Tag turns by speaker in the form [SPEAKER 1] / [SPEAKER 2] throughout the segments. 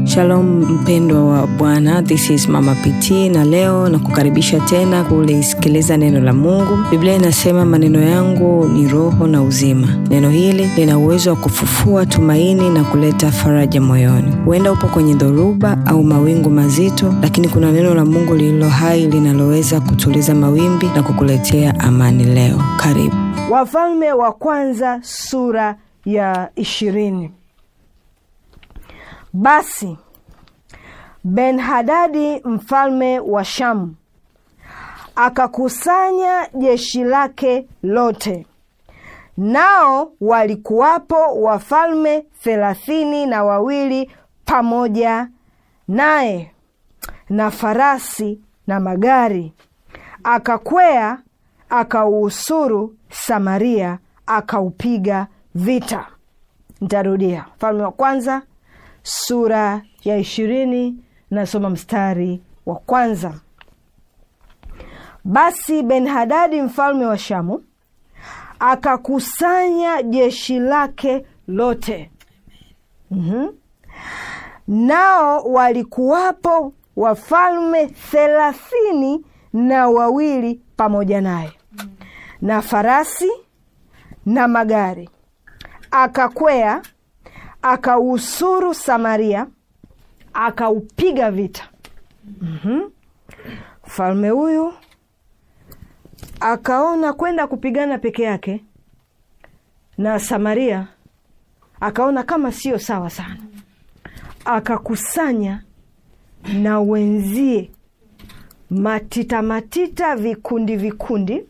[SPEAKER 1] Shalom mpendwa wa Bwana, this is Mama PT na leo na kukaribisha tena kulisikiliza neno la Mungu. Biblia inasema maneno yangu ni roho na uzima. Neno hili lina uwezo wa kufufua tumaini na kuleta faraja moyoni. Huenda upo kwenye dhoruba au mawingu mazito, lakini kuna neno la Mungu lililo hai linaloweza kutuliza mawimbi na kukuletea amani leo. Karibu.
[SPEAKER 2] Wafalme wa Kwanza sura ya ishirini. Basi Ben-Hadadi mfalme wa Shamu akakusanya jeshi lake lote, nao walikuwapo wafalme thelathini na wawili pamoja naye na farasi na magari. Akakwea akauusuru Samaria, akaupiga vita. Ntarudia, Mfalme wa Kwanza sura ya ishirini, nasoma mstari wa kwanza. Basi Ben-Hadadi mfalme wa Shamu akakusanya jeshi lake lote, mm-hmm. nao walikuwapo wafalme thelathini na wawili pamoja naye na farasi na magari. Akakwea akausuru Samaria, akaupiga vita. Mfalme mm-hmm. huyu akaona kwenda kupigana peke yake na Samaria, akaona kama sio sawa sana, akakusanya na wenzie matita matita, vikundi vikundi,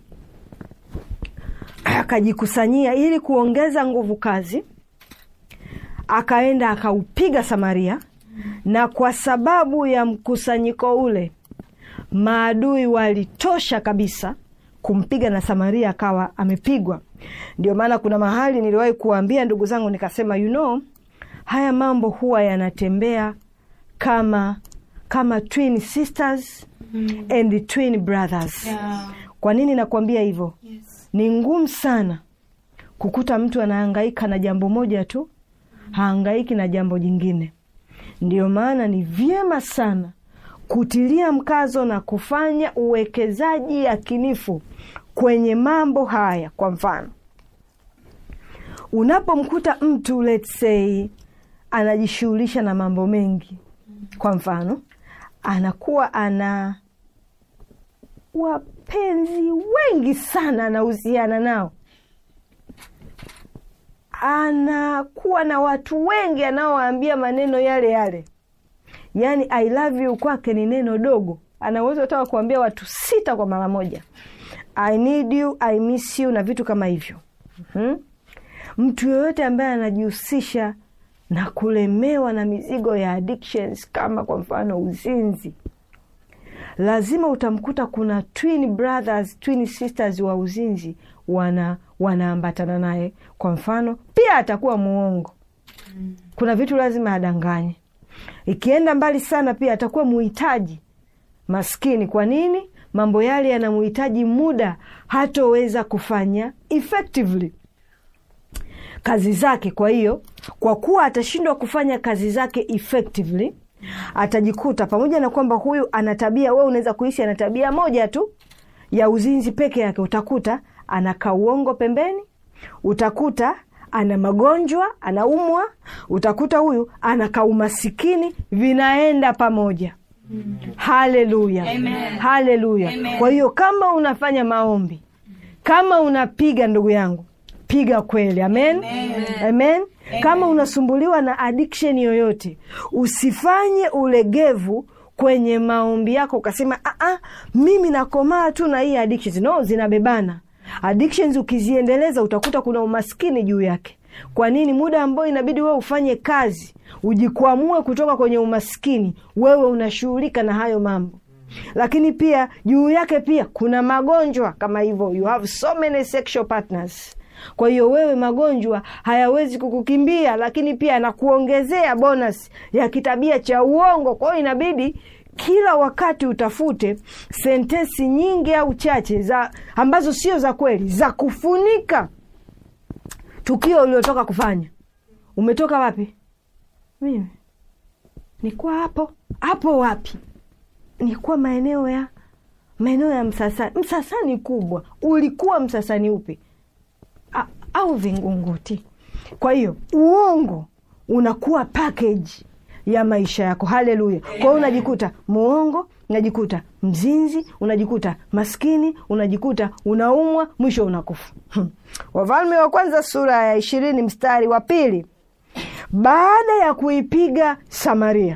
[SPEAKER 2] akajikusanyia ili kuongeza nguvu kazi. Akaenda akaupiga Samaria, na kwa sababu ya mkusanyiko ule maadui walitosha kabisa kumpiga na Samaria akawa amepigwa. Ndio maana kuna mahali niliwahi kuwaambia ndugu zangu, nikasema you know, haya mambo huwa yanatembea kama kama twin sisters mm. and twin brothers yeah. Kwa nini nakwambia hivyo? Yes. Ni ngumu sana kukuta mtu anahangaika na jambo moja tu, hahangaiki na jambo jingine. Ndio maana ni vyema sana kutilia mkazo na kufanya uwekezaji yakinifu kwenye mambo haya. Kwa mfano, unapomkuta mtu let's say anajishughulisha na mambo mengi, kwa mfano anakuwa ana wapenzi wengi sana anahusiana nao, anakuwa na watu wengi anaowaambia maneno yale yale, yaani I love you kwake ni neno dogo, anaweza taka kuambia watu sita kwa mara moja, I need you, I miss you na vitu kama hivyo. hmm? Mtu yoyote ambaye anajihusisha na kulemewa na mizigo ya addictions kama kwa mfano uzinzi, lazima utamkuta kuna twin brothers, twin sisters wa uzinzi wana wanaambatana naye. Kwa mfano, pia atakuwa muongo, kuna vitu lazima adanganye. Ikienda mbali sana, pia atakuwa muhitaji maskini. Kwa nini? Mambo yale yanamuhitaji muda, hatoweza kufanya effectively kazi zake. Kwa hiyo kwa kuwa atashindwa kufanya kazi zake effectively, atajikuta pamoja na kwamba huyu ana tabia, wewe unaweza kuishi ana tabia moja tu ya uzinzi peke yake, utakuta anakaa uongo pembeni, utakuta ana magonjwa, anaumwa, utakuta huyu anakaa umasikini, vinaenda pamoja. mm -hmm. Haleluya, haleluya. Kwa hiyo kama unafanya maombi, kama unapiga, ndugu yangu piga kweli. Amen, amen. Amen. Kama unasumbuliwa na addiction yoyote, usifanye ulegevu kwenye maombi yako ukasema ah, mimi nakomaa tu na hii addictions. No, zinabebana addictions. Ukiziendeleza utakuta kuna umaskini juu yake. Kwa nini? Muda ambao inabidi wewe ufanye kazi ujikwamue kutoka kwenye umaskini, wewe unashughulika na hayo mambo lakini pia juu yake pia kuna magonjwa kama hivyo, you have so many sexual partners kwa hiyo wewe magonjwa hayawezi kukukimbia, lakini pia anakuongezea bonus ya kitabia cha uongo. Kwa hiyo inabidi kila wakati utafute sentensi nyingi au chache za ambazo sio za kweli za kufunika tukio uliotoka kufanya. Umetoka wapi? Mimi nikuwa hapo hapo. Wapi? Nikuwa maeneo ya maeneo ya Msasani. Msasani kubwa, ulikuwa Msasani upi? A, au Vingunguti? Kwa hiyo uongo unakuwa package ya maisha yako. Haleluya! Kwa hiyo unajikuta muongo, unajikuta mzinzi, unajikuta maskini, unajikuta unaumwa, mwisho unakufa. Hmm. Wafalme wa Kwanza sura ya ishirini mstari wa pili. Baada ya kuipiga Samaria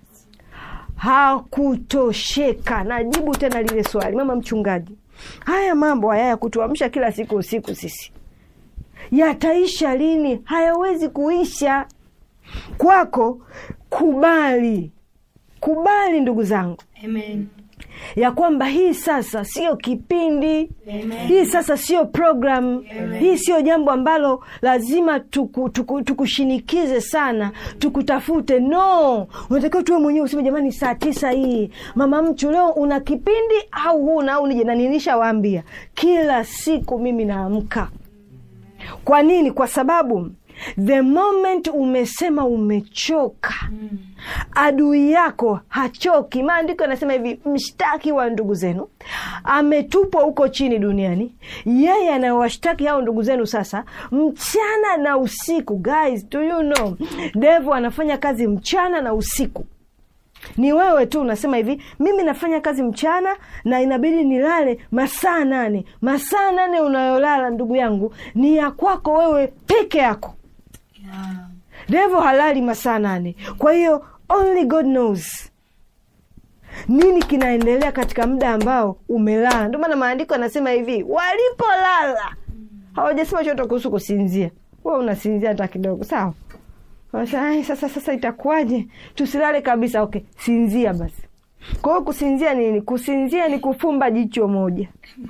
[SPEAKER 2] hakutosheka. Najibu tena lile swali, mama mchungaji, haya mambo haya ya kutuamsha kila siku usiku sisi yataisha lini? Hayawezi kuisha. Kwako kubali, kubali ndugu zangu
[SPEAKER 3] Amen.
[SPEAKER 2] ya kwamba hii sasa sio kipindi
[SPEAKER 3] Amen.
[SPEAKER 2] hii sasa sio programu hii sio jambo ambalo lazima tuku, tuku, tukushinikize sana tukutafute no unatakiwa tuwe mwenyewe useme jamani saa tisa hii mama mchu leo una kipindi au huna au nije na nilishawaambia kila siku mimi naamka kwa nini kwa sababu the moment umesema umechoka adui yako hachoki. Maandiko yanasema hivi, mshtaki wa ndugu zenu ametupwa huko chini duniani, yeye anawashtaki hao ndugu zenu sasa mchana na usiku. Guys, do you know devil anafanya kazi mchana na usiku ni wewe tu unasema hivi, mimi nafanya kazi mchana na inabidi nilale masaa nane. Masaa nane unayolala ndugu yangu ni ya kwako wewe peke yako.
[SPEAKER 3] Yeah.
[SPEAKER 2] Devo halali masaa nane. Kwa hiyo only God knows nini kinaendelea katika muda ambao umelala. Ndio maana maandiko yanasema hivi, walipolala hawajasema chochote kuhusu kusinzia. Wewe unasinzia hata kidogo, sawa? Sasa, ai, sasa sasa itakuwaje? Tusilale kabisa. Okay, sinzia basi. Kwa hiyo kusinzia nini? Kusinzia ni kufumba jicho moja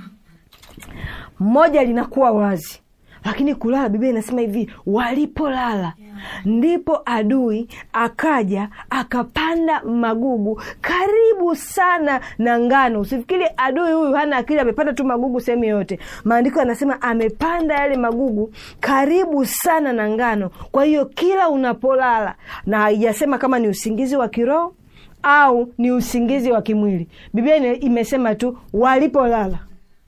[SPEAKER 2] moja linakuwa wazi, lakini kulala, Biblia inasema hivi, walipolala ndipo adui akaja akapanda magugu karibu sana na ngano. Usifikiri adui huyu hana akili, amepanda tu magugu sehemu yoyote. Maandiko yanasema amepanda yale magugu karibu sana na ngano. Kwa hiyo kila unapolala, na haijasema kama ni usingizi wa kiroho au ni usingizi wa kimwili, Biblia ine- imesema tu walipolala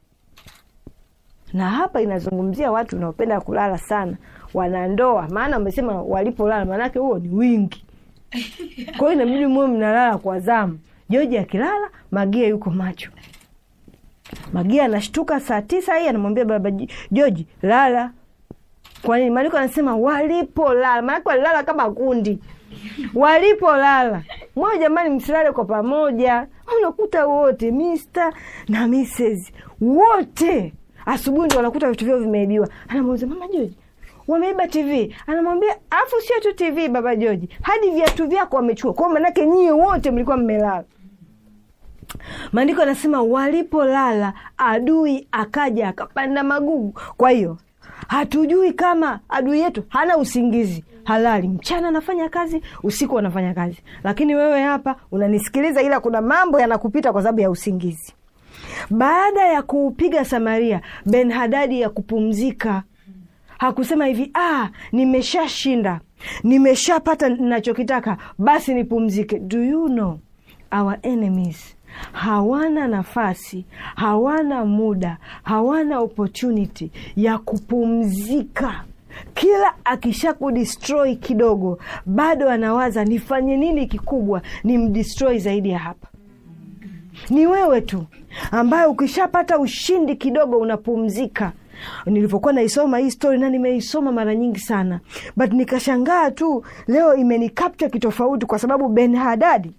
[SPEAKER 2] na hapa inazungumzia watu wanaopenda kulala sana, wanandoa. Maana wamesema walipolala, maanake huo ni wingi. Kwa hiyo inabidi muwe mnalala kwa zamu. Joji akilala, Magia yuko macho. Magia anashtuka saa tisa hii, anamwambia baba J- Joji, lala. Kwa nini? Maandiko anasema walipolala, maanake walilala kama kundi walipolala moja. Jamani, msilale kwa pamoja. Unakuta wote Mr na Mrs wote asubuhi ndo wanakuta vitu vyao vimeibiwa. Anamuuliza mama Joji, wameiba TV. Anamwambia afu sio tu TV baba Joji, hadi viatu vyako wamechukua. Kwa hiyo manake nyie wote mlikuwa mmelala. Maandiko anasema walipolala, adui akaja akapanda magugu. Kwa hiyo hatujui kama adui yetu hana usingizi, halali mchana anafanya kazi, usiku anafanya kazi, lakini wewe hapa unanisikiliza, ila kuna mambo yanakupita kwa sababu ya usingizi. Baada ya kuupiga Samaria, Ben Hadadi ya kupumzika hakusema hivi ah, nimeshashinda nimeshapata nachokitaka, basi nipumzike. Do you know our enemies hawana nafasi, hawana muda, hawana opportunity ya kupumzika. Kila akisha kudestroy kidogo, bado anawaza nifanye nini kikubwa nimdestroy zaidi ya hapa. Ni wewe tu ambaye ukishapata ushindi kidogo unapumzika. Nilivyokuwa naisoma hii story na nimeisoma mara nyingi sana, but nikashangaa tu leo imenikapcha kitofauti, kwa sababu Ben Hadadi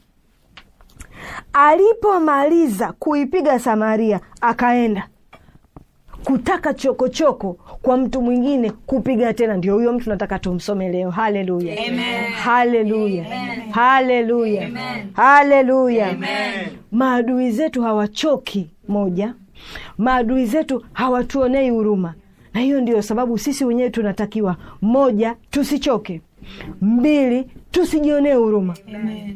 [SPEAKER 2] alipomaliza kuipiga Samaria akaenda kutaka chokochoko choko kwa mtu mwingine kupiga tena. Ndio huyo mtu nataka tumsome leo. Haleluya, haleluya, haleluya, haleluya. Maadui zetu hawachoki, moja. Maadui zetu hawatuonei huruma, na hiyo ndio sababu sisi wenyewe tunatakiwa, moja, tusichoke; mbili, tusijionee huruma.
[SPEAKER 3] Amen.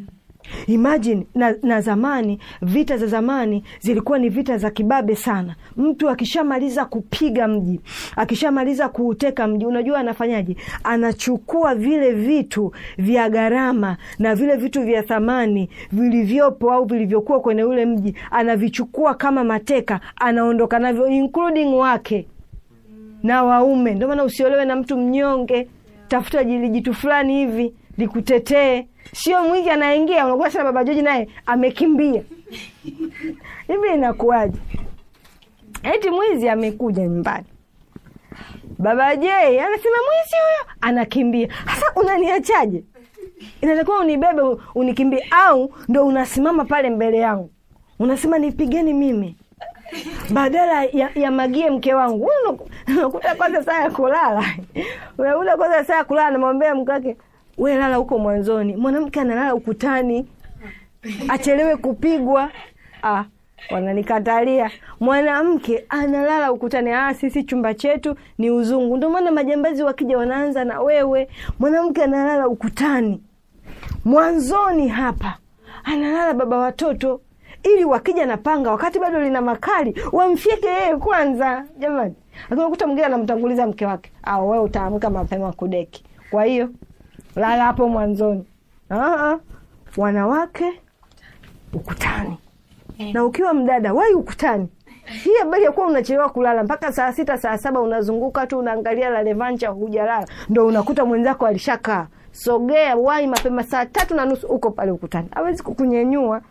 [SPEAKER 2] Imagine na, na zamani, vita za zamani zilikuwa ni vita za kibabe sana. Mtu akishamaliza kupiga mji, akishamaliza kuuteka mji, unajua anafanyaje? Anachukua vile vitu vya gharama na vile vitu vya thamani vilivyopo au vilivyokuwa kwenye ule mji, anavichukua kama mateka, anaondoka navyo, including wake na waume. Ndio maana usiolewe na mtu mnyonge, tafuta jitu fulani hivi likutetee Sio mwizi anaingia, unakuta sana baba Joji naye amekimbia hivi. Inakuwaje? Eti mwizi amekuja nyumbani, baba J anasema mwizi huyo anakimbia. Sasa unaniachaje? Inatakiwa unibebe unikimbie, au ndo unasimama pale mbele yangu unasema nipigeni mimi badala ya, ya magie mke wangu. Unakuta kwanza saa ya kulala, unakuta kwanza saa ya kulala, namwambia mke wake we lala huko mwanzoni. Mwanamke analala ukutani, achelewe kupigwa. Ah, wananikatalia. Mwanamke analala ukutani. Ah, sisi chumba chetu ni uzungu. Ndio maana majambazi wakija wanaanza na wewe. Mwanamke analala ukutani mwanzoni hapa, analala baba watoto, ili wakija na panga, wakati bado lina makali, wamfyeke yeye kwanza. Jamani, akikuta mwingine anamtanguliza mke wake, au wewe utaamka mapema kudeki. Kwa hiyo lala hapo mwanzoni. Aa, wanawake ukutani, na ukiwa mdada wai ukutani. Hii habari ya kuwa unachelewa kulala mpaka saa sita saa saba unazunguka tu unaangalia la levancha, hujalala, ndo unakuta mwenzako alishakaa. Sogea, wai mapema, saa tatu na nusu uko pale ukutani, hawezi kukunyenyua.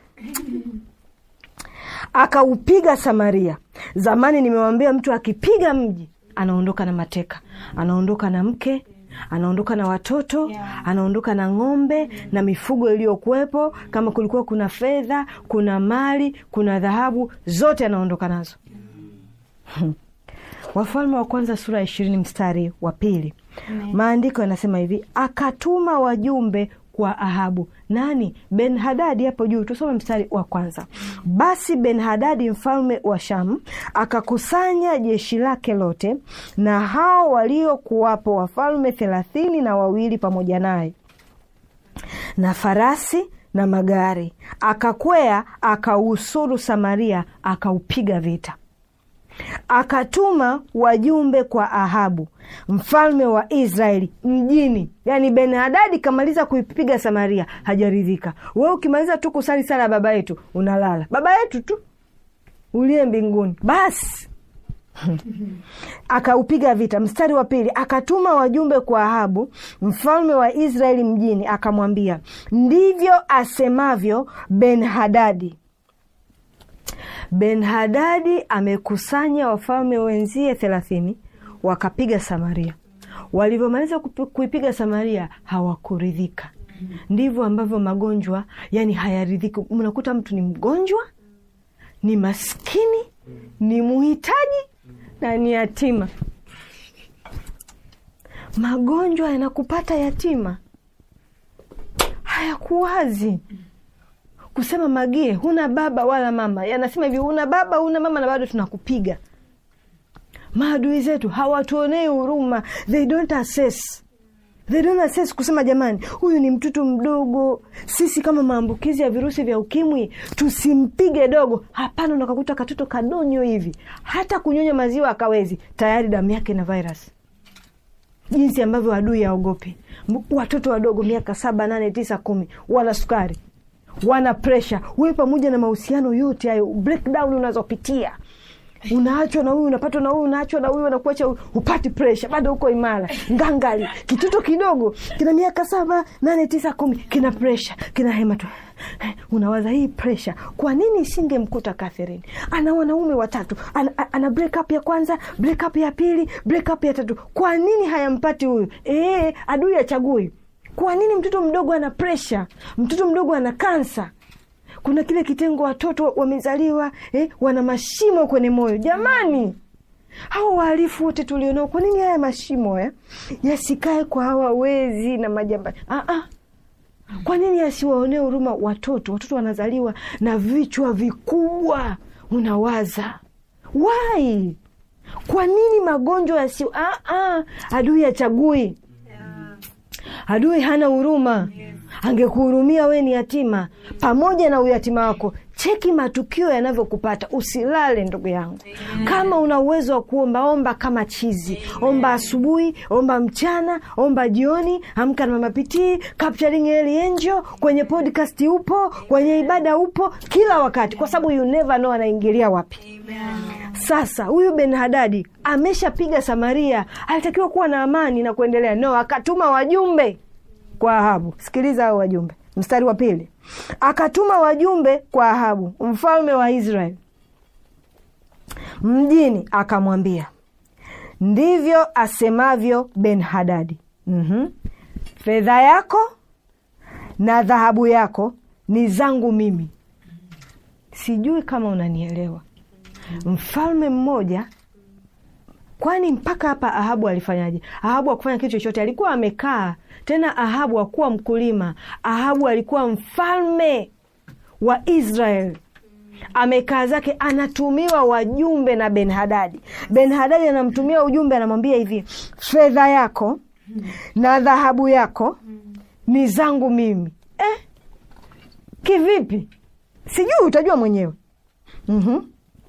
[SPEAKER 2] Akaupiga Samaria. Zamani nimewambia mtu akipiga mji anaondoka na mateka, anaondoka na mke anaondoka na watoto yeah. Anaondoka na ng'ombe na mifugo iliyokuwepo, kama kulikuwa kuna fedha, kuna mali, kuna dhahabu, zote anaondoka nazo. Wafalme wa Kwanza sura ya ishirini mstari wa pili maandiko yanasema hivi, akatuma wajumbe kwa Ahabu. Nani? Ben Hadadi. Hapo juu tusome mstari wa kwanza. Basi Ben Hadadi mfalme wa Shamu akakusanya jeshi lake lote na hao waliokuwapo wafalme thelathini na wawili pamoja naye na farasi na magari, akakwea akausuru Samaria, akaupiga vita. Akatuma wajumbe kwa Ahabu mfalme wa Israeli mjini. Yani Ben Hadadi kamaliza kuipiga Samaria, hajaridhika. We ukimaliza tu kusali sala baba yetu unalala, baba yetu tu uliye mbinguni, basi akaupiga vita. Mstari wa pili, akatuma wajumbe kwa Ahabu mfalme wa Israeli mjini, akamwambia, ndivyo asemavyo Ben Hadadi Ben Hadadi amekusanya wafalme wenzie thelathini wakapiga Samaria. Walivyomaliza kuipiga Samaria hawakuridhika. Ndivyo ambavyo magonjwa yani hayaridhiki. Mnakuta mtu ni mgonjwa, ni maskini, ni muhitaji na ni yatima. Magonjwa yanakupata yatima, hayakuwazi kusema Magie, huna baba wala mama. Yanasema hivi, huna baba huna mama na bado tunakupiga. Maadui zetu hawatuonei huruma, they don't assess, they don't assess kusema jamani, huyu ni mtoto mdogo, sisi kama maambukizi ya virusi vya ukimwi tusimpige dogo. Hapana, unakakuta katoto kadonyo hivi, hata kunyonya maziwa akawezi, tayari damu yake na virus. Jinsi ambavyo adui yaogope watoto wadogo, miaka saba, nane, tisa, kumi, wala sukari wana presha. Wewe pamoja na mahusiano yote hayo, breakdown unazopitia, unaachwa na huyu, unapatwa na huyu, unaachwa na huyu, unakuacha, upati presha, bado uko imara, ngangali. Kitoto kidogo kina miaka saba, nane, tisa, kumi, kina presha, kina hema tu. Unawaza hii presha, kwa nini isingemkuta Catherine? Ana wanaume watatu, ana, ana break up ya kwanza, break up ya pili, break up ya tatu, kwa nini hayampati huyu? E, adui achagui kwa nini mtoto mdogo ana presha? Mtoto mdogo ana kansa. Kuna kile kitengo watoto wamezaliwa eh, wana mashimo kwenye moyo. Jamani, hawa wahalifu wote tulionao, kwa nini haya mashimo eh, yasikae kwa hawa wezi na majambazi? Ah, ah. Kwa nini yasiwaonee huruma watoto? Watoto wanazaliwa na vichwa vikubwa, unawaza wai, kwa nini magonjwa yasi? Ah, ah. Adui achagui Adui hana huruma. angekuhurumia we ni yatima pamoja na uyatima wako cheki matukio yanavyokupata usilale ndugu yangu kama una uwezo wa kuomba omba kama chizi omba asubuhi omba mchana omba jioni amka na mamapitii capturing Early angel kwenye podcast upo kwenye ibada upo kila wakati kwa sababu you never know anaingilia wapi sasa huyu Ben Hadadi ameshapiga Samaria, alitakiwa kuwa na amani na kuendelea. No, akatuma wajumbe kwa Ahabu. Sikiliza hao wajumbe, mstari wa pili. Akatuma wajumbe kwa Ahabu mfalme wa Israeli mjini, akamwambia ndivyo asemavyo Ben Hadadi, mm-hmm. fedha yako na dhahabu yako ni zangu mimi. Sijui kama unanielewa mfalme mmoja kwani mpaka hapa Ahabu alifanyaje? Ahabu akufanya kitu chochote, alikuwa amekaa tena. Ahabu akuwa mkulima, Ahabu alikuwa mfalme wa Israeli, amekaa zake, anatumiwa wajumbe na Ben Hadadi. Ben Hadadi anamtumia ujumbe, anamwambia hivi, fedha yako na dhahabu yako ni zangu mimi. Eh, kivipi? Sijui, utajua mwenyewe. mm-hmm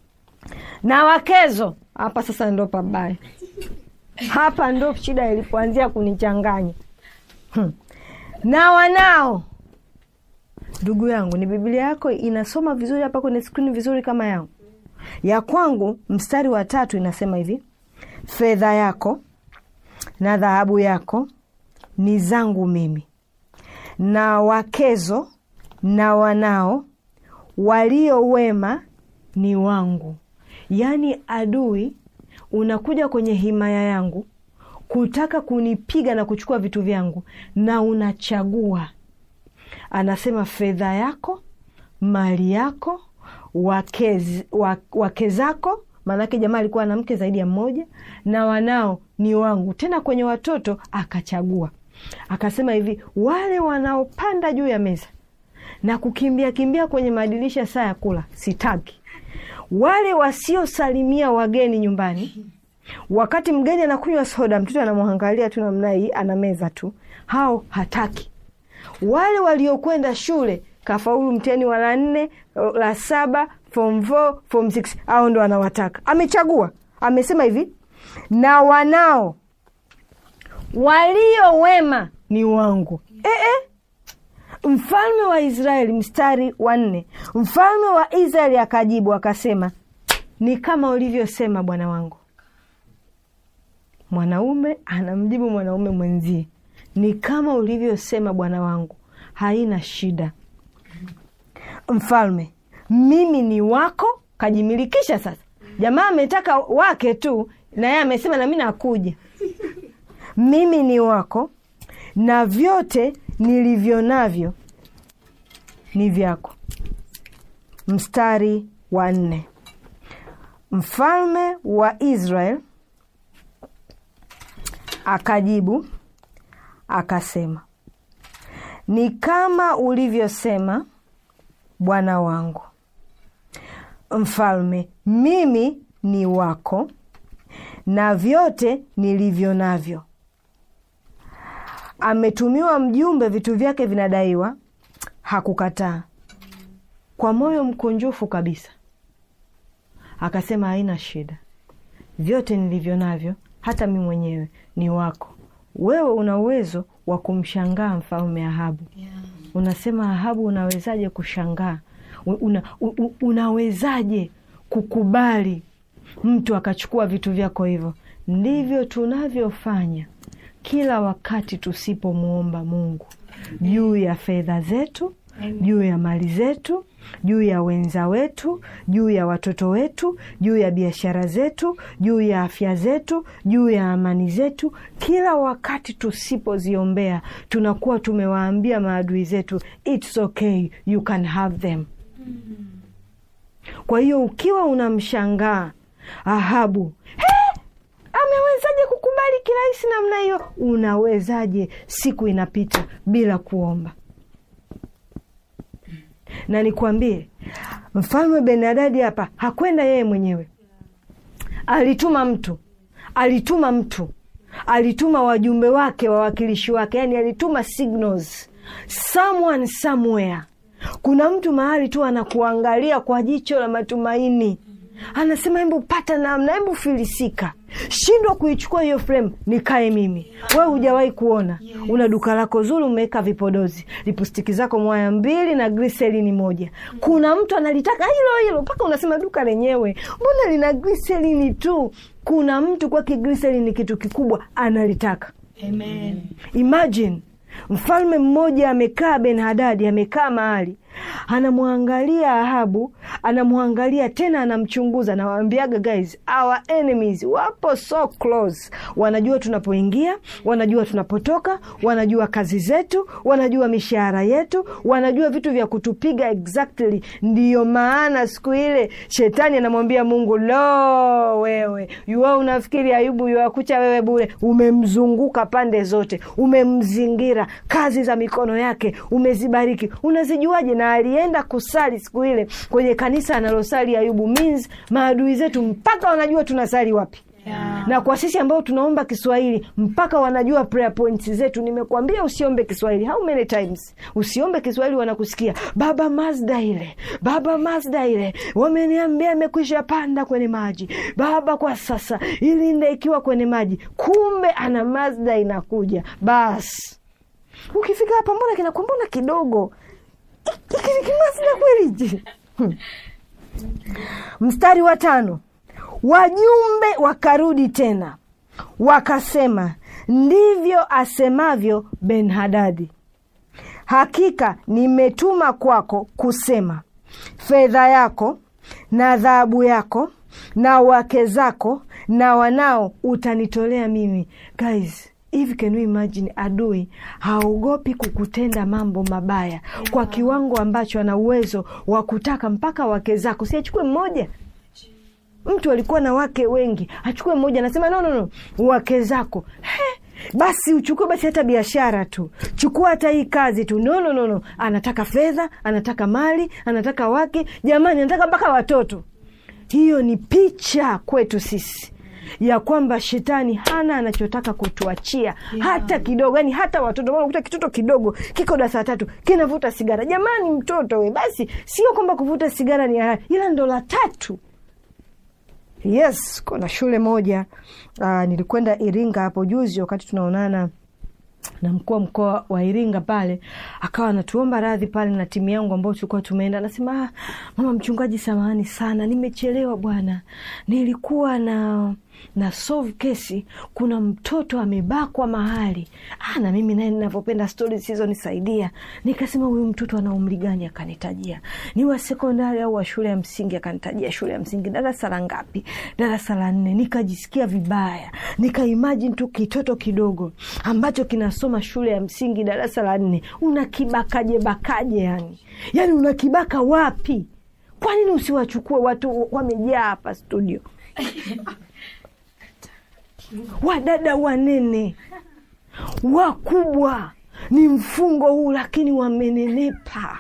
[SPEAKER 2] na wakezo hapa sasa ndo pabaya hapa ndo shida ilipoanzia kunichanganya hmm. na wanao ndugu yangu ni biblia yako inasoma vizuri hapa kwenye skrini vizuri kama yangu ya kwangu mstari wa tatu inasema hivi fedha yako na dhahabu yako ni zangu mimi na wakezo na wanao walio wema ni wangu yaani adui unakuja kwenye himaya yangu kutaka kunipiga na kuchukua vitu vyangu na unachagua anasema fedha yako mali yako wake, wake zako maanake jamaa alikuwa na mke zaidi ya mmoja na wanao ni wangu tena kwenye watoto akachagua akasema hivi wale wanaopanda juu ya meza na kukimbia kimbia kwenye madirisha saa ya kula sitaki wale wasiosalimia wageni nyumbani wakati mgeni anakunywa soda mtoto anamwangalia tu namna hii ana meza tu hao hataki wale waliokwenda shule kafaulu mtihani wa la nne la saba form four, form six au ndo anawataka amechagua amesema hivi na wanao walio wema ni wangu e -e. Mfalme wa Israeli, mstari wa nne, mfalme wa Israeli akajibu akasema, ni kama ulivyosema bwana wangu. Mwanaume anamjibu mwanaume mwenzie, ni kama ulivyosema bwana wangu, haina shida. Mfalme, mimi ni wako. Kajimilikisha sasa. Jamaa ametaka wake tu, na yeye amesema nami nakuja. Mimi ni wako na vyote nilivyo navyo ni vyako. Mstari wa nne. Mfalme wa Israel akajibu akasema, ni kama ulivyosema bwana wangu mfalme, mimi ni wako na vyote nilivyo navyo. Ametumiwa mjumbe, vitu vyake vinadaiwa, hakukataa. Kwa moyo mkunjufu kabisa akasema, haina shida, vyote nilivyo navyo, hata mi mwenyewe ni wako. Wewe una uwezo wa kumshangaa mfalme Ahabu. Yeah. Unasema Ahabu, unawezaje kushangaa? Una, una, unawezaje kukubali mtu akachukua vitu vyako hivyo? Ndivyo tunavyofanya kila wakati tusipomwomba Mungu juu ya fedha zetu, juu ya mali zetu, juu ya wenza wetu, juu ya watoto wetu, juu ya biashara zetu, juu ya afya zetu, juu ya amani zetu. Kila wakati tusipoziombea, tunakuwa tumewaambia maadui zetu it's okay, you can have them. Kwa hiyo ukiwa unamshangaa Ahabu, hey, amewezaje kukubali kirahisi namna hiyo? Unawezaje siku inapita bila kuomba? Na nikwambie, mfalme Benadadi hapa hakwenda yeye mwenyewe, alituma mtu, alituma mtu, alituma wajumbe wake, wawakilishi wake, yani alituma signals someone somewhere kuna mtu mahali tu anakuangalia kwa jicho la matumaini anasema hebu pata namna hebu filisika shindwa kuichukua hiyo frame nikae mimi wewe hujawahi kuona una duka lako zuri umeweka vipodozi lipustiki zako mwaya mbili na griselini moja kuna mtu analitaka hilo hilo mpaka unasema duka lenyewe mbona lina griselini tu kuna mtu kwake griselini ni kitu kikubwa analitaka
[SPEAKER 3] Amen.
[SPEAKER 2] imagine mfalme mmoja amekaa ben hadadi amekaa mahali anamwangalia ahabu anamwangalia tena anamchunguza nawaambiaga guys our enemies wapo so close wanajua tunapoingia wanajua tunapotoka wanajua kazi zetu wanajua mishahara yetu wanajua vitu vya kutupiga exactly ndiyo maana siku ile shetani anamwambia mungu lo wewe yuwa unafikiri ayubu yuwakucha wewe bure umemzunguka pande zote umemzingira kazi za mikono yake umezibariki unazijuaje na alienda kusali siku ile kwenye kanisa analosali ayubu means maadui zetu mpaka wanajua tunasali wapi
[SPEAKER 3] Yeah.
[SPEAKER 2] na kwa sisi ambao tunaomba kiswahili mpaka wanajua prayer points zetu nimekuambia usiombe kiswahili how many times usiombe kiswahili wanakusikia baba mazda ile baba mazda ile wameniambia amekwisha panda kwenye maji baba kwa sasa ilinde ikiwa kwenye maji kumbe ana mazda inakuja basi ukifika hapa mbona kinakuwa mbona kidogo hiki ni kimazda kweli hichi? Hmm. mstari wa tano wajumbe wakarudi tena wakasema ndivyo asemavyo ben hadadi hakika nimetuma kwako kusema fedha yako na dhahabu yako na wake zako na wanao utanitolea mimi guys hivi can you imagine adui haogopi kukutenda mambo mabaya kwa kiwango ambacho ana uwezo wa kutaka mpaka wake zako siachukue mmoja mtu alikuwa na wake wengi achukue mmoja anasema no, no, no. wake zako He, basi uchukue basi hata biashara tu chukua hata hii kazi tu no, no, no, no. anataka fedha anataka mali anataka wake jamani anataka mpaka watoto hiyo ni picha kwetu sisi ya kwamba shetani hana anachotaka kutuachia yeah. hata kidogo yani hata watoto maana ukuta kitoto kidogo kiko darasa tatu kinavuta sigara jamani mtoto we basi sio kwamba kuvuta sigara ni halali ila ndo la tatu yes kuna shule moja uh, nilikwenda iringa hapo juzi wakati tunaonana na mkuu wa mkoa wa Iringa pale akawa anatuomba radhi pale na timu yangu ambao tulikuwa tumeenda, anasema ah, mama mchungaji, samahani sana, nimechelewa bwana, nilikuwa na na solve kesi, kuna mtoto amebakwa mahali. Ah, na mimi naye ninavyopenda stori zisizonisaidia, nikasema huyu mtoto ana umri gani? Akanitajia ni wa sekondari au wa shule ya msingi, akanitajia shule ya msingi, darasa la ngapi? Darasa la nne. Nikajisikia vibaya, nikaimajini tu kitoto kidogo ambacho kinasoma shule ya msingi darasa la nne, unakibakaje bakaje? Yani yani unakibaka wapi? Kwa nini usiwachukue watu wamejaa hapa studio wadada wanene wakubwa, ni mfungo huu, lakini wamenenepa.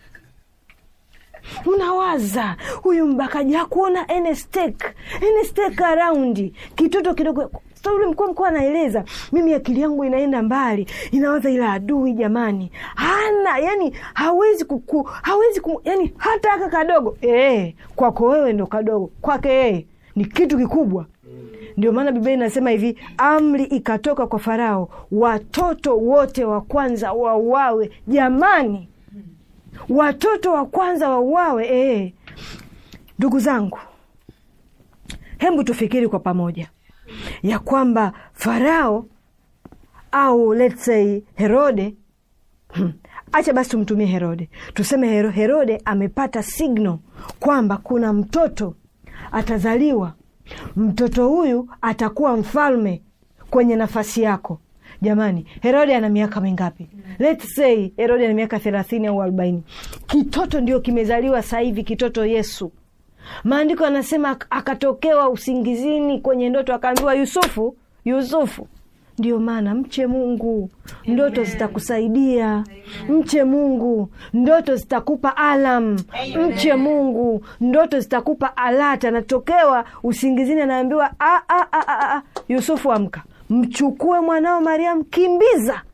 [SPEAKER 2] Unawaza huyu mbakaji hakuona any stake, any stake around kitoto kidogo so yule mkuu mkoa anaeleza, mimi akili yangu inaenda mbali, inawaza ila adui jamani, hana yani, hawezi kuku, hawezi kum, yani hata aka kadogo eh, kwako wewe ndo kadogo, kwake yeye ni kitu kikubwa. Ndio maana Biblia inasema hivi, amri ikatoka kwa Farao, watoto wote wa kwanza wauawe. Jamani, watoto wa kwanza wauawe! Eh, ndugu zangu, hebu tufikiri kwa pamoja ya kwamba Farao au let's say Herode hmm, acha basi tumtumie Herode, tuseme Hero, Herode amepata signal kwamba kuna mtoto atazaliwa mtoto huyu atakuwa mfalme kwenye nafasi yako. Jamani, Herode ana miaka mingapi? Let's say Herode ana miaka thelathini au arobaini. Kitoto ndio kimezaliwa sasa hivi, kitoto Yesu. Maandiko anasema akatokewa usingizini kwenye ndoto, akaambiwa Yusufu, Yusufu. Ndio maana mche Mungu, ndoto zitakusaidia. Mche Mungu, ndoto zitakupa alam. Mche Mungu, ndoto zitakupa alata. Anatokewa usingizini, anaambiwa "Ah, ah, ah, ah, ah, Yusufu, amka, mchukue mwanao Mariamu, kimbiza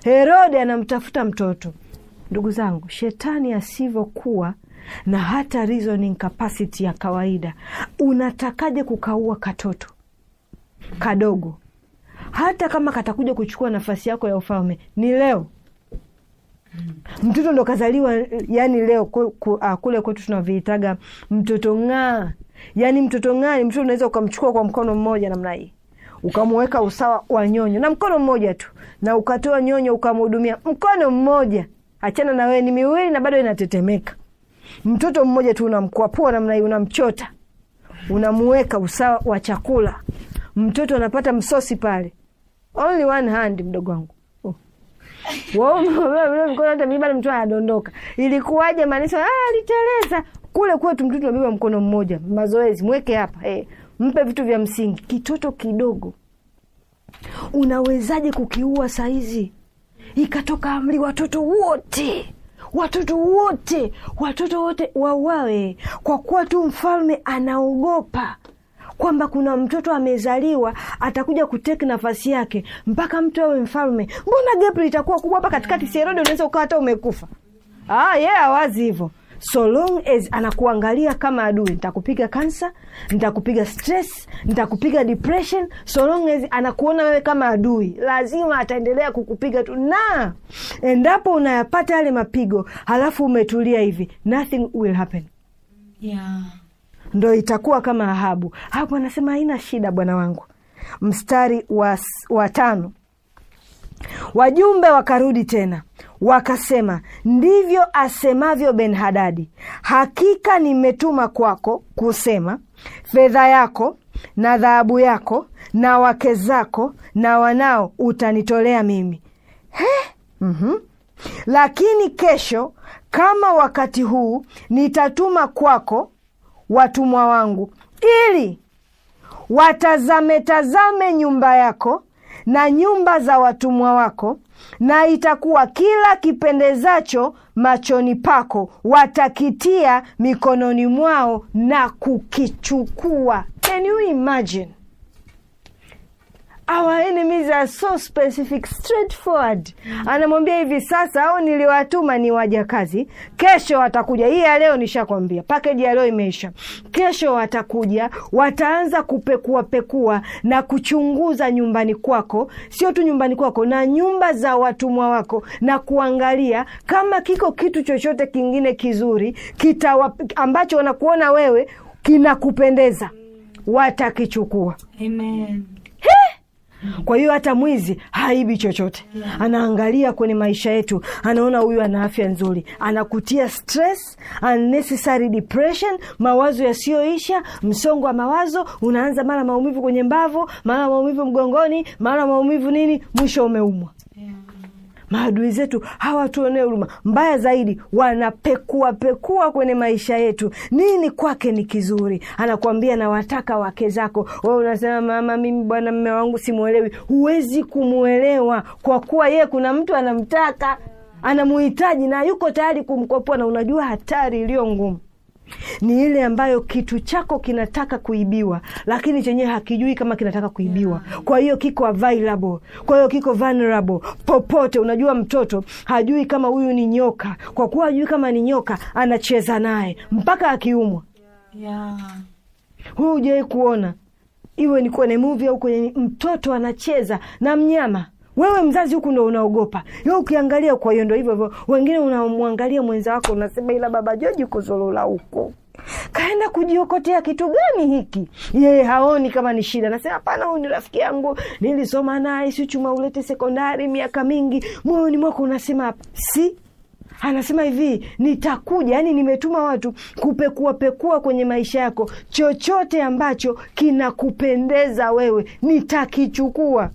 [SPEAKER 2] Herode anamtafuta mtoto. Ndugu zangu, shetani asivyokuwa na hata reasoning capacity ya kawaida, unatakaje kukaua katoto kadogo? Hata kama katakuja kuchukua nafasi yako ya ufalme, ni leo mtoto ndo kazaliwa, yani leo ku, ku, ah, kule kwetu tunaviitaga mtoto ng'aa. Yani mtoto ng'aa ni mtoto unaweza ukamchukua kwa mkono mmoja namna hii ukamuweka usawa wa nyonyo na mkono mmoja tu, na ukatoa nyonyo ukamhudumia mkono mmoja, achana na wewe, ni miwili na bado inatetemeka. Mtoto mmoja tu unamkwapua namna hii, unamchota, unamuweka usawa wa chakula, mtoto anapata msosi pale, only one hand, mdogo wangu mkono hata mimi bado mtu anadondoka. Ilikuwaje? Maanisha ah, aliteleza kule kwetu. Mtoto anabeba mkono mmoja, mazoezi, mweke hapa eh, mpe vitu vya msingi. Kitoto kidogo unawezaje kukiua saizi? Ikatoka amri, watoto wote watoto wote watoto wote wauawe, kwa kuwa tu mfalme anaogopa kwamba kuna mtoto amezaliwa atakuja kuteki nafasi yake mpaka mtu awe mfalme. Mbona gap litakuwa kubwa hapa katikati? Si Herode unaweza ukawa hata umekufa. Ah, yeye yeah, awazi hivyo so long as anakuangalia kama adui, nitakupiga kansa, nitakupiga stress, nitakupiga depression. So long as anakuona wewe kama adui, lazima ataendelea kukupiga tu, na endapo unayapata yale mapigo halafu umetulia hivi, nothing will happen
[SPEAKER 3] yeah.
[SPEAKER 2] Ndo itakuwa kama Ahabu. Ahabu anasema haina shida, bwana wangu. Mstari wa, wa tano, wajumbe wakarudi tena wakasema, ndivyo asemavyo Ben Hadadi, hakika nimetuma kwako kusema, fedha yako na dhahabu yako na wake zako na wanao utanitolea mimi. He? Mm-hmm. Lakini kesho kama wakati huu nitatuma kwako watumwa wangu ili watazame tazame nyumba yako na nyumba za watumwa wako, na itakuwa kila kipendezacho machoni pako watakitia mikononi mwao na kukichukua. Can you imagine? Our enemies are so specific, straightforward. Anamwambia hivi sasa, au niliwatuma ni wajakazi, kesho watakuja. Hii ya leo nishakwambia, pakeji ya leo imeisha. Kesho watakuja, wataanza kupekua pekua na kuchunguza nyumbani kwako, sio tu nyumbani kwako, na nyumba za watumwa wako, na kuangalia kama kiko kitu chochote kingine kizuri kitawa, ambacho wanakuona wewe kinakupendeza, watakichukua.
[SPEAKER 3] Amen.
[SPEAKER 2] Kwa hiyo hata mwizi haibi chochote, anaangalia kwenye maisha yetu, anaona huyu ana afya nzuri, anakutia stress, unnecessary depression, mawazo yasiyoisha, msongo wa mawazo, unaanza mara maumivu kwenye mbavu, mara maumivu mgongoni, mara maumivu nini, mwisho umeumwa. Maadui zetu hawatuonee huruma. Mbaya zaidi, wanapekua pekua kwenye maisha yetu, nini kwake ni kizuri. Anakuambia nawataka wake zako, wewe unasema mama, mimi bwana, mme wangu simwelewi. Huwezi kumwelewa kwa kuwa yeye kuna mtu anamtaka, anamuhitaji na yuko tayari kumkopoa, na unajua hatari iliyo ngumu ni ile ambayo kitu chako kinataka kuibiwa, lakini chenyewe hakijui kama kinataka kuibiwa. Kwa hiyo kiko available, kwa hiyo kiko vulnerable popote. Unajua, mtoto hajui kama huyu ni nyoka, kwa kuwa hajui kama ni nyoka, anacheza naye mpaka akiumwa.
[SPEAKER 3] Yeah.
[SPEAKER 2] Huyu hujawahi kuona, iwe ni kwenye movie au kwenye mtoto anacheza na mnyama wewe mzazi huku ndo unaogopa yo, ukiangalia. Kwa hiyo ndo hivyo hivyo, wengine unamwangalia mwenza wako unasema, ila baba Joji kuzolola huko kaenda kujiokotea kitu gani hiki? Yeye haoni kama ni shida, nasema hapana, huyu ni rafiki yangu, nilisoma naye si chuma ulete sekondari miaka mingi. Moyoni mwako unasema hapa si anasema hivi nitakuja, yani nimetuma watu kupekua pekua kwenye maisha yako, chochote ambacho kinakupendeza wewe nitakichukua.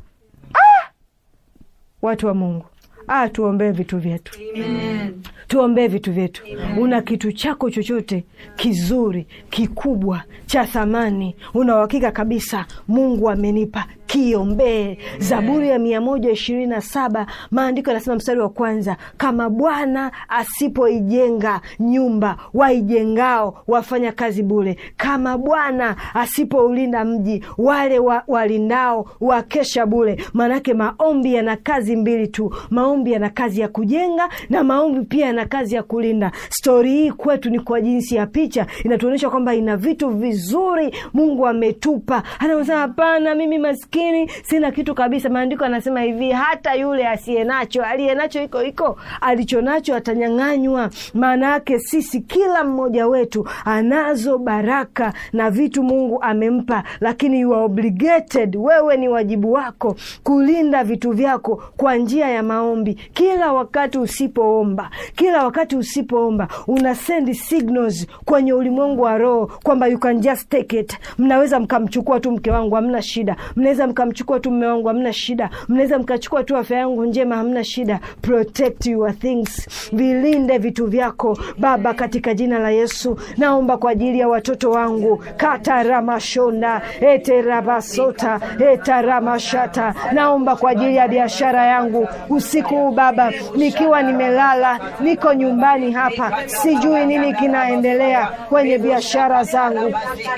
[SPEAKER 2] Watu wa Mungu, ah, tuombee vitu vyetu,
[SPEAKER 3] Amen.
[SPEAKER 2] tuombee vitu vyetu. Una kitu chako chochote kizuri kikubwa cha thamani, una uhakika kabisa Mungu amenipa, kiiombee. Zaburi ya mia moja ishirini na saba maandiko yanasema mstari wa kwanza, kama Bwana asipoijenga nyumba, waijengao wafanya kazi bure. Kama Bwana asipoulinda mji, wale wa, walindao wakesha bure. Maanake maombi yana kazi mbili tu, maombi yana kazi ya kujenga na maombi pia yana kazi ya kulinda. Stori hii kwetu ni kwa jinsi ya picha, inatuonyesha kwamba ina vitu vizuri Mungu ametupa. Anasema hapana, mimi maskini sina kitu kabisa. Maandiko anasema hivi, hata yule asiye nacho, aliye nacho iko iko, alicho nacho atanyang'anywa. Maana yake sisi, kila mmoja wetu anazo baraka na vitu Mungu amempa, lakini you are obligated, wewe ni wajibu wako kulinda vitu vyako kwa njia ya maombi. Kila wakati usipoomba, kila wakati usipoomba, una send signals kwenye ulimwengu wa roho kwamba you can just take it. Mnaweza mkamchukua tu mke wangu, hamna shida. Mnaweza mkamchukua tu mme wangu, hamna shida. Mnaweza mkachukua tu afya yangu njema, hamna shida. Protect your things, vilinde vitu vyako Baba, katika jina la Yesu. Naomba kwa ajili ya watoto wangu kataramashonda eterabasota etaramashata. Naomba kwa ajili ya biashara yangu usiku huu Baba, nikiwa nimelala, niko nyumbani hapa, sijui nini kinaendelea kwenye biashara zangu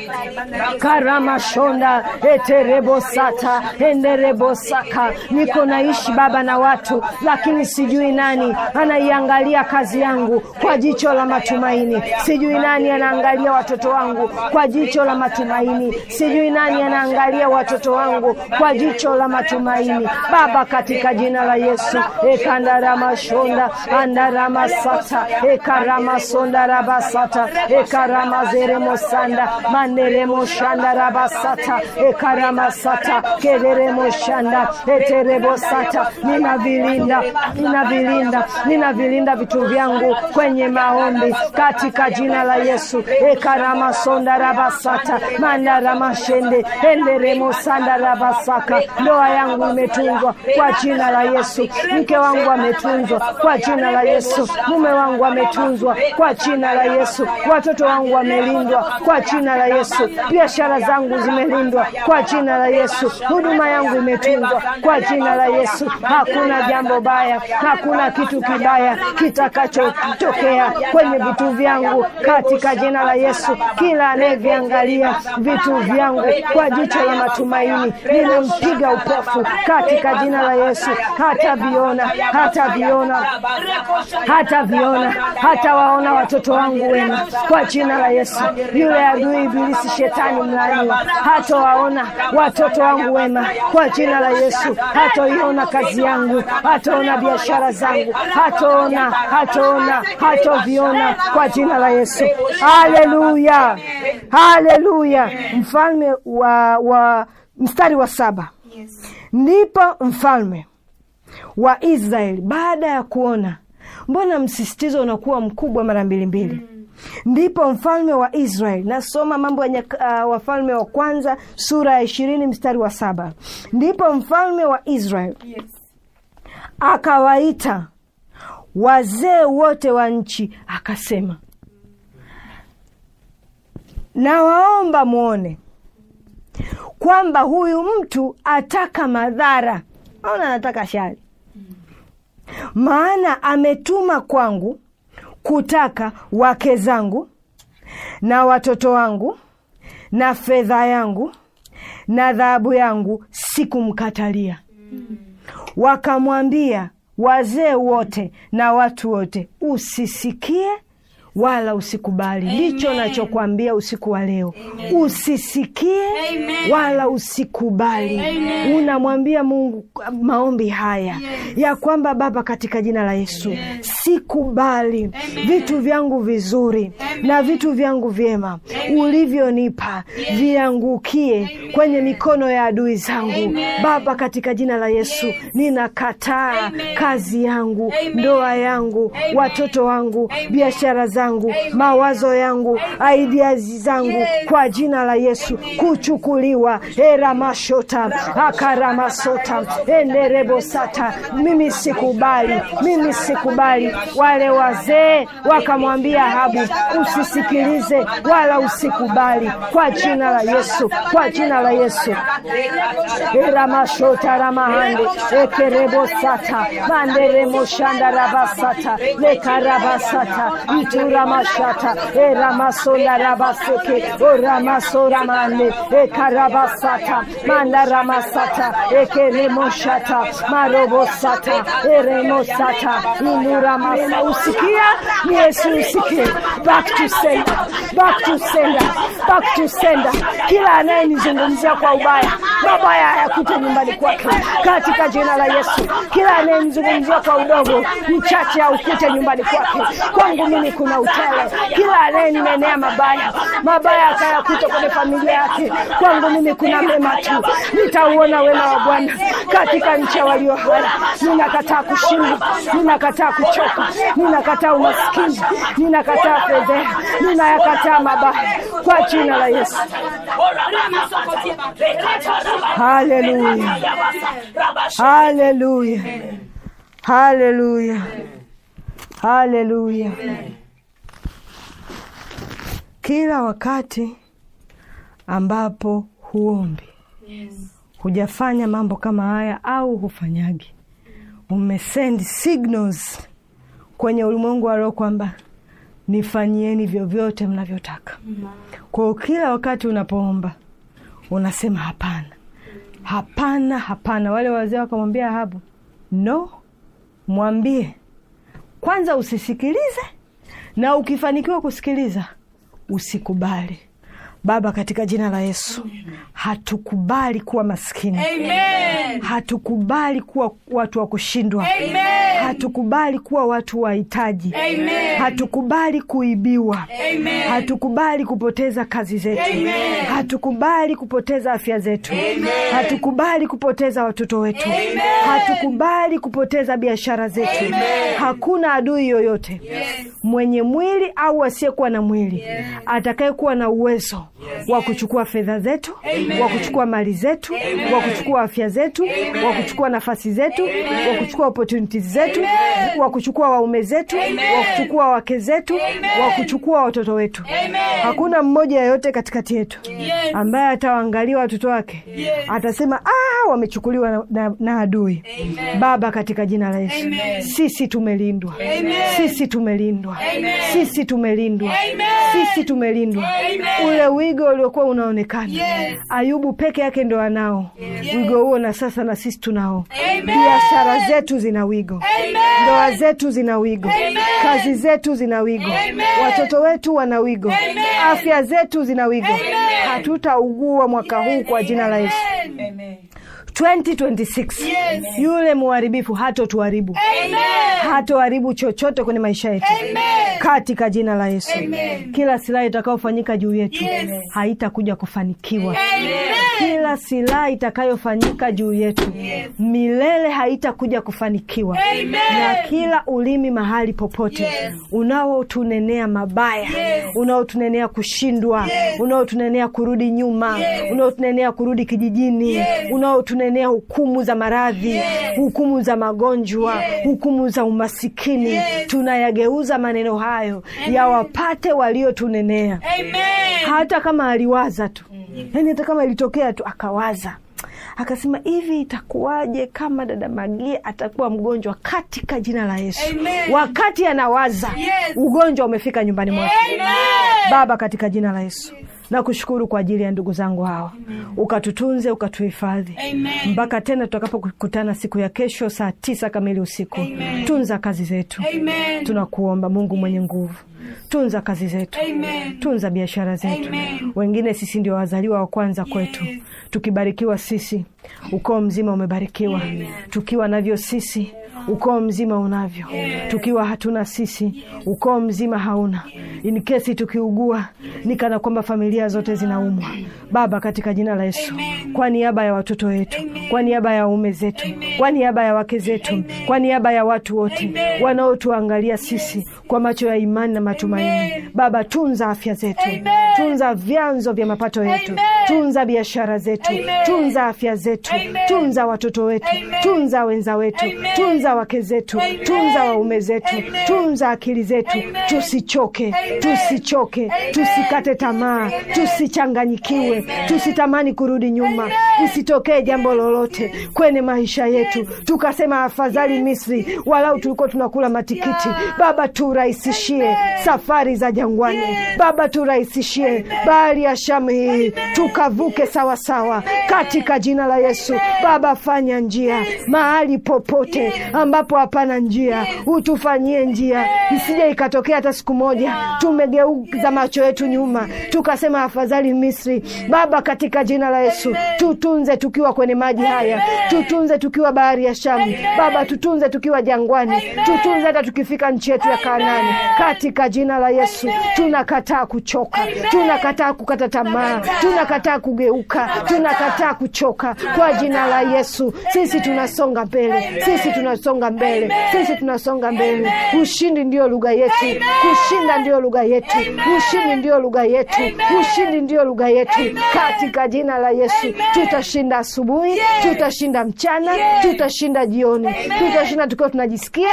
[SPEAKER 2] karamashonda eterebosata enderebosaka. Niko naishi Baba na watu, lakini sijui nani anaiangalia kazi yangu kwa jicho la matumaini. Sijui nani anaangalia watoto wangu kwa jicho la matumaini. Sijui nani anaangalia watoto wangu kwa jicho la matumaini. Baba, katika jina la Yesu ekandaramashonda andaramasata ekaramasondarabasata ekaramazeremosanda manderemoshandarabasata ekaramasata kederemoshanda eterebosata. Ninavilinda, ninavilinda, ninavilinda vitu vyangu kwenye maombi katika jina la Yesu ekaramasondarabasata mandaramashende enderemosandarabasaka. Ndoa yangu imetunzwa kwa jina la Yesu. Mke wangu ametunzwa kwa jina la Yesu. Mume wangu ametunzwa kwa jina la Yesu. Watoto wangu wamelindwa kwa jina la Yesu. Biashara zangu zimelindwa kwa jina la Yesu. Huduma yangu imetunzwa kwa jina la Yesu. Hakuna jambo baya, hakuna kitu kibaya kitakachotokea kwenye vitu vyangu katika jina la Yesu. Kila anayeviangalia vitu vyangu kwa jicho la matumaini, ninampiga upofu katika jina la Yesu. Hataviona, hataviona, hataviona, hatawaona watoto wangu wema kwa jina la Yesu. Yule adui Ibilisi, shetani mlaaniwa, hatawaona watoto wangu wema kwa jina la Yesu. Hatoiona kazi yangu, hataona biashara zangu, hataona, hataona, hatoviona kwa jina la Yesu. Haleluya, haleluya. Mfalme wa, wa mstari wa saba ndipo mfalme wa Israeli baada ya kuona, mbona msisitizo unakuwa mkubwa mara mbili mbili? Ndipo mfalme wa Israeli, nasoma Mambo ya uh, Wafalme wa Kwanza sura ya ishirini mstari wa saba. Ndipo mfalme wa Israeli
[SPEAKER 3] Yes.
[SPEAKER 2] akawaita wazee wote wa nchi, akasema, nawaomba mwone kwamba huyu mtu ataka madhara, aona anataka shari, maana ametuma kwangu kutaka wake zangu na watoto wangu na fedha yangu na dhahabu yangu, sikumkatalia. Wakamwambia wazee wote na watu wote, usisikie wala usikubali. Ndicho nachokwambia usiku wa leo, usisikie
[SPEAKER 3] Amen.
[SPEAKER 2] wala usikubali. Unamwambia Mungu maombi haya ya kwamba Baba, katika jina la Yesu, sikubali vitu vyangu vizuri na vitu vyangu vyema ulivyonipa viangukie kwenye mikono ya adui zangu. Baba, katika jina la Yesu, ninakataa kazi yangu, ndoa yangu, watoto wangu, biashara zangu, mawazo yangu, ideas zangu, kwa jina la Yesu kuchukuliwa. eramashota akaramasota enerebosata. Mimi sikubali, mimi sikubali. Wale wazee wakamwambia Ahabu, usisikilize wala usikubali, kwa jina la Yesu, kwa jina la Yesu. eramashota ramahande ekerebosata manderemoshanda rabasata lekarabasata ituramashata eramasonda rabaseke oramasoramande ekarabasata mandaramasata ekeremoshata marobosata eremosata inuramasa usikia ni Yesu usikie back to sender back to sender back to sender kila anayenizungumzia kwa ubaya mabaya hayakute nyumbani kwake katika jina la Yesu kila anayenizungumzia kwa udogo mchache aukute nyumbani kwake kwangu mimi kuna utele kila anayeninenea mabaya mabaya akayakuta kwenye familia yake kwangu mimi kuna mema tu nitauona wema wa Bwana katika nchi ya walio hai ninakataa kushindwa ninakataa kuchoka ninakataa umaskini ninakataa fedheha ninayakataa mabaya kwa jina la Yesu haleluya haleluya haleluya haleluya kila wakati ambapo huombi hujafanya mambo kama haya au hufanyagi umesend signals kwenye ulimwengu wa roho kwamba nifanyieni vyovyote mnavyotaka kwao kila wakati unapoomba unasema hapana hapana hapana wale wazee wakamwambia Ahabu no mwambie kwanza usisikilize na ukifanikiwa kusikiliza usikubali baba katika jina la yesu hatukubali kuwa maskini
[SPEAKER 3] Amen.
[SPEAKER 2] hatukubali kuwa watu wa kushindwa
[SPEAKER 3] Amen.
[SPEAKER 2] hatukubali kuwa watu wahitaji
[SPEAKER 3] Amen.
[SPEAKER 2] hatukubali kuibiwa
[SPEAKER 3] Amen.
[SPEAKER 2] hatukubali kupoteza kazi zetu
[SPEAKER 3] Amen.
[SPEAKER 2] hatukubali kupoteza afya zetu
[SPEAKER 3] Amen.
[SPEAKER 2] hatukubali kupoteza watoto wetu
[SPEAKER 3] Amen.
[SPEAKER 2] hatukubali kupoteza biashara zetu
[SPEAKER 3] Amen.
[SPEAKER 2] hakuna adui yoyote
[SPEAKER 3] Yes.
[SPEAKER 2] mwenye mwili au asiyekuwa na mwili atakayekuwa na uwezo wa kuchukua fedha zetu
[SPEAKER 3] Amen.
[SPEAKER 2] wa kuchukua mali zetu
[SPEAKER 3] Amen.
[SPEAKER 2] wa kuchukua afya zetu
[SPEAKER 3] Amen.
[SPEAKER 2] wa kuchukua nafasi zetu
[SPEAKER 3] Amen.
[SPEAKER 2] wa kuchukua opportunities zetu
[SPEAKER 3] Amen.
[SPEAKER 2] wa kuchukua waume zetu
[SPEAKER 3] Amen.
[SPEAKER 2] wa kuchukua wake zetu
[SPEAKER 3] Amen.
[SPEAKER 2] wa kuchukua watoto wetu
[SPEAKER 3] Amen.
[SPEAKER 2] hakuna mmoja yeyote katikati yetu
[SPEAKER 3] Yes.
[SPEAKER 2] ambaye atawaangalia watoto wake
[SPEAKER 3] Yes.
[SPEAKER 2] atasema ah, wamechukuliwa na, na, na adui
[SPEAKER 3] Amen.
[SPEAKER 2] baba katika jina la yesu
[SPEAKER 3] Amen.
[SPEAKER 2] sisi tumelindwa
[SPEAKER 3] Amen.
[SPEAKER 2] sisi tumelindwa
[SPEAKER 3] Amen.
[SPEAKER 2] sisi tumelindwa
[SPEAKER 3] Amen.
[SPEAKER 2] sisi tumelindwa
[SPEAKER 3] Amen.
[SPEAKER 2] ule wigo uliokuwa unaonekana
[SPEAKER 3] Yes.
[SPEAKER 2] ayubu peke yake ndo anao wigo huo na sasa na sisi tunao
[SPEAKER 3] Amen.
[SPEAKER 2] biashara zetu zina wigo
[SPEAKER 3] Amen.
[SPEAKER 2] ndoa zetu zina wigo
[SPEAKER 3] Amen.
[SPEAKER 2] kazi zetu zina wigo
[SPEAKER 3] Amen.
[SPEAKER 2] watoto wetu wana wigo
[SPEAKER 3] Amen.
[SPEAKER 2] afya zetu zina wigo
[SPEAKER 3] Amen.
[SPEAKER 2] hatutaugua mwaka huu kwa jina la yesu
[SPEAKER 3] Amen.
[SPEAKER 2] 2026
[SPEAKER 3] Yes.
[SPEAKER 2] yule muharibifu hatotuharibu
[SPEAKER 3] Amen.
[SPEAKER 2] hatoharibu chochote kwenye maisha yetu
[SPEAKER 3] Amen.
[SPEAKER 2] katika jina la yesu
[SPEAKER 3] Amen.
[SPEAKER 2] kila silaha itakayofanyika juu yetu
[SPEAKER 3] Yes.
[SPEAKER 2] haitakuja kufanikiwa
[SPEAKER 3] Amen.
[SPEAKER 2] kila silaha itakayofanyika juu yetu milele haitakuja kufanikiwa
[SPEAKER 3] Amen.
[SPEAKER 2] na kila ulimi mahali popote
[SPEAKER 3] Yes.
[SPEAKER 2] unaotunenea mabaya
[SPEAKER 3] Yes.
[SPEAKER 2] unaotunenea kushindwa
[SPEAKER 3] Yes.
[SPEAKER 2] unaotunenea kurudi nyuma
[SPEAKER 3] Yes.
[SPEAKER 2] unaotunenea kurudi kijijini
[SPEAKER 3] Yes.
[SPEAKER 2] unaotunenea hukumu za maradhi
[SPEAKER 3] Yes.
[SPEAKER 2] hukumu za magonjwa
[SPEAKER 3] Yes.
[SPEAKER 2] hukumu za umasikini
[SPEAKER 3] Yes.
[SPEAKER 2] tunayageuza maneno hayo yawapate waliotunenea
[SPEAKER 3] Amen.
[SPEAKER 2] hata kama aliwaza tu yaani hata kama ilitokea tu akawaza akasema hivi itakuwaje kama dada magia atakuwa mgonjwa katika jina la yesu
[SPEAKER 3] Amen.
[SPEAKER 2] wakati anawaza
[SPEAKER 3] Yes.
[SPEAKER 2] ugonjwa umefika nyumbani mwake
[SPEAKER 3] Amen.
[SPEAKER 2] baba katika jina la yesu nakushukuru kwa ajili ya ndugu zangu hawa ukatutunze ukatuhifadhi
[SPEAKER 3] Amen.
[SPEAKER 2] mpaka tena tutakapokutana siku ya kesho saa tisa kamili usiku
[SPEAKER 3] Amen.
[SPEAKER 2] tunza kazi zetu
[SPEAKER 3] Amen.
[SPEAKER 2] tunakuomba mungu mwenye nguvu tunza kazi zetu
[SPEAKER 3] Amen.
[SPEAKER 2] tunza biashara zetu
[SPEAKER 3] Amen.
[SPEAKER 2] wengine sisi ndio wazaliwa wa kwanza kwetu tukibarikiwa sisi ukoo mzima umebarikiwa tukiwa navyo sisi ukoo mzima unavyo tukiwa hatuna sisi ukoo mzima hauna in kesi tukiugua ni kana kwamba familia zote zinaumwa baba katika jina la yesu kwa niaba ya watoto wetu kwa niaba ya waume zetu kwa niaba ya wake zetu kwa niaba ya watu wote wanaotuangalia sisi kwa macho ya imani na matumaini.
[SPEAKER 3] Amen.
[SPEAKER 2] Baba, tunza afya zetu,
[SPEAKER 3] Amen.
[SPEAKER 2] tunza vyanzo vya mapato yetu,
[SPEAKER 3] Amen.
[SPEAKER 2] tunza biashara zetu,
[SPEAKER 3] Amen.
[SPEAKER 2] tunza afya zetu,
[SPEAKER 3] Amen.
[SPEAKER 2] tunza watoto wetu,
[SPEAKER 3] Amen.
[SPEAKER 2] tunza wenza wetu,
[SPEAKER 3] Amen.
[SPEAKER 2] tunza wake zetu,
[SPEAKER 3] Amen.
[SPEAKER 2] tunza waume zetu,
[SPEAKER 3] Amen.
[SPEAKER 2] tunza akili zetu,
[SPEAKER 3] Amen.
[SPEAKER 2] tusichoke,
[SPEAKER 3] Amen.
[SPEAKER 2] tusichoke,
[SPEAKER 3] Amen.
[SPEAKER 2] tusikate tamaa,
[SPEAKER 3] Amen.
[SPEAKER 2] tusichanganyikiwe,
[SPEAKER 3] Amen.
[SPEAKER 2] tusitamani kurudi nyuma,
[SPEAKER 3] Amen.
[SPEAKER 2] isitokee jambo lolote kwenye maisha yetu tukasema afadhali Misri, walau tulikuwa tunakula matikiti.
[SPEAKER 3] Yeah.
[SPEAKER 2] Baba, turahisishie
[SPEAKER 3] Amen.
[SPEAKER 2] safari za jangwani.
[SPEAKER 3] Yes.
[SPEAKER 2] Baba, turahisishie bahari ya Shamu hii tukavuke sawasawa katika jina la Yesu. Baba, fanya njia mahali popote ambapo hapana njia, utufanyie njia, isije ikatokea hata siku moja tumegeuza macho yetu nyuma tukasema afadhali Misri. Baba, katika jina la Yesu, tutunze tukiwa kwenye maji haya, tutunze tukiwa bahari ya Shamu. Baba, tutunze tukiwa jangwani, tutunze hata tukifika nchi yetu ya Kanaani, katika jina la Yesu. Tunakataa kuchoka, tunakataa kukata tamaa, tunakataa kugeuka, tunakataa kuchoka kwa jina la Yesu. Sisi tunasonga mbele, sisi tunasonga mbele, sisi tunasonga mbele. Ushindi ndio lugha yetu, kushinda ndio lugha yetu, ushindi ndio lugha yetu, ushindi ndio lugha yetu, katika jina la Yesu. Tutashinda asubuhi, tutashinda mchana, tutashinda jioni, tutashinda tukiwa tunajisikia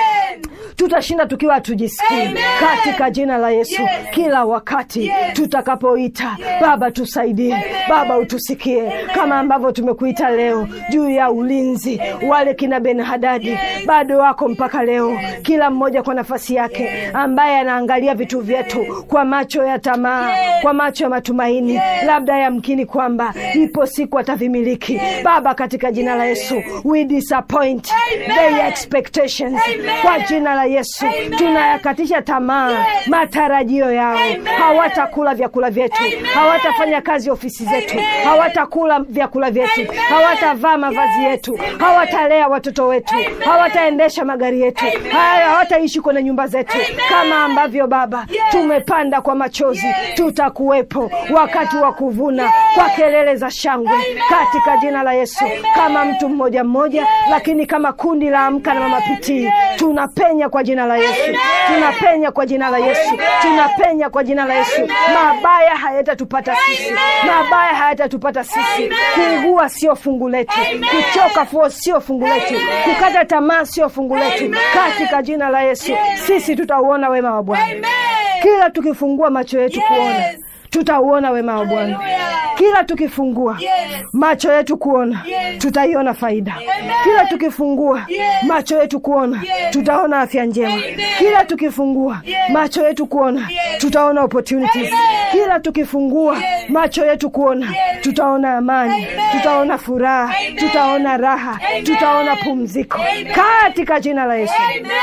[SPEAKER 2] tutashinda tukiwa hatujisikii katika jina la Yesu. Kila wakati tutakapoita, Baba tusaidie, Baba utusikie, kama ambavyo tumekuita leo juu ya ulinzi. Wale kina Ben Hadadi bado wako mpaka leo, kila mmoja kwa nafasi yake, ambaye anaangalia vitu vyetu kwa macho ya tamaa, kwa macho ya matumaini, labda yamkini kwamba ipo siku atavimiliki. Baba, katika jina la Yesu we disappoint their expectations kwa jina la Yesu tunayakatisha tamaa matarajio yao. Hawatakula vyakula vyetu, hawatafanya kazi ofisi zetu, hawatakula vyakula vyetu, hawatavaa mavazi yetu, hawatalea watoto wetu, hawataendesha magari yetu, haya hawataishi kwenye nyumba zetu kama ambavyo Baba tumepanda kwa machozi. Tutakuwepo wakati wa kuvuna kwa kelele za shangwe katika jina la Yesu, kama mtu mmoja mmoja, lakini kama kundi la Amka na Mama Pitii tunapenya kwa jina la Yesu, tunapenya kwa jina la Yesu, tunapenya kwa jina la Yesu. Mabaya hayatatupata sisi, mabaya hayatatupata sisi. Kuugua sio fungu letu, kuchoka fuo sio fungu letu, kukata tamaa sio fungu letu. Katika jina la Yesu sisi tutauona wema wa Bwana kila tukifungua macho yetu kuona tutauona wema wa Bwana kila tukifungua macho yetu kuona tutaiona faida. Kila tukifungua macho yetu kuona tutaona afya njema. Kila tukifungua macho yetu kuona tutaona opportunities. Kila tukifungua macho yetu kuona tutaona amani, tutaona furaha, tutaona raha, tutaona pumziko katika jina la Yesu.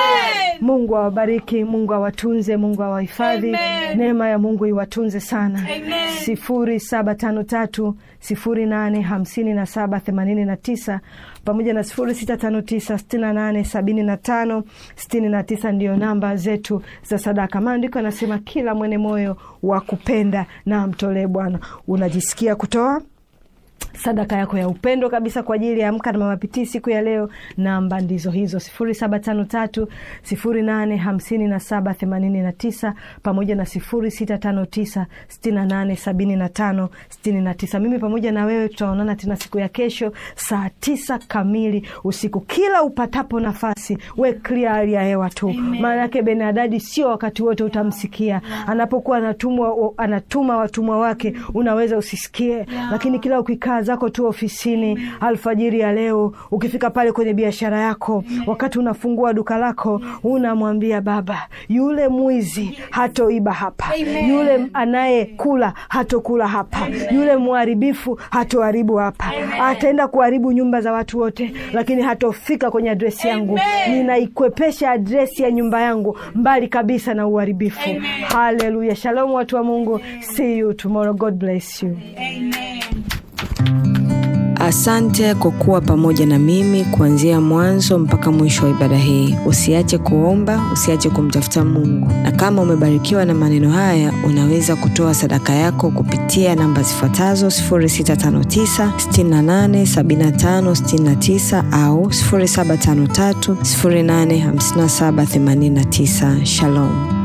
[SPEAKER 2] Mungu awabariki, Mungu awatunze, Mungu awahifadhi. Neema ya Mungu iwatunze sana. sifuri saba tano tatu sifuri nane hamsini na saba themanini na tisa pamoja na sifuri sita tano tisa sitini na nane sabini na tano sitini na tisa ndiyo namba zetu za sadaka. Maandiko anasema kila mwene moyo wa kupenda na amtolee Bwana. Unajisikia kutoa sadaka yako ya upendo kabisa kwa ajili ya Amka na Mama Pitii siku ya leo. Namba ndizo hizo sifuri saba tano tatu sifuri nane hamsini na saba themanini na tisa pamoja na sifuri sita tano tisa sitini na nane sabini na tano sitini na tisa. Mimi pamoja na wewe tutaonana tena siku ya kesho saa tisa kamili usiku. Kila upatapo nafasi, we clear hali ya hewa tu, maana yake Benadadi sio wakati wote utamsikia anapokuwa anatumwa, anatuma watumwa wake, unaweza usisikie, lakini kila ukikaa zako tu ofisini alfajiri ya leo, ukifika pale kwenye biashara yako, wakati unafungua duka lako, unamwambia Baba, yule mwizi hatoiba hapa, yule anayekula hatokula hapa, yule mharibifu hatoharibu hapa, ataenda kuharibu nyumba za watu wote, lakini hatofika kwenye adresi yangu. Ninaikwepesha adresi ya nyumba yangu mbali kabisa na uharibifu. Haleluya! Shalom watu wa Mungu, see you tomorrow. God bless you.
[SPEAKER 3] Amen.
[SPEAKER 1] Asante kwa kuwa pamoja na mimi kuanzia mwanzo mpaka mwisho wa ibada hii. Usiache kuomba, usiache kumtafuta Mungu, na kama umebarikiwa na maneno haya, unaweza kutoa sadaka yako kupitia namba zifuatazo 0659 68 75 69 au 0753 085789. Shalom.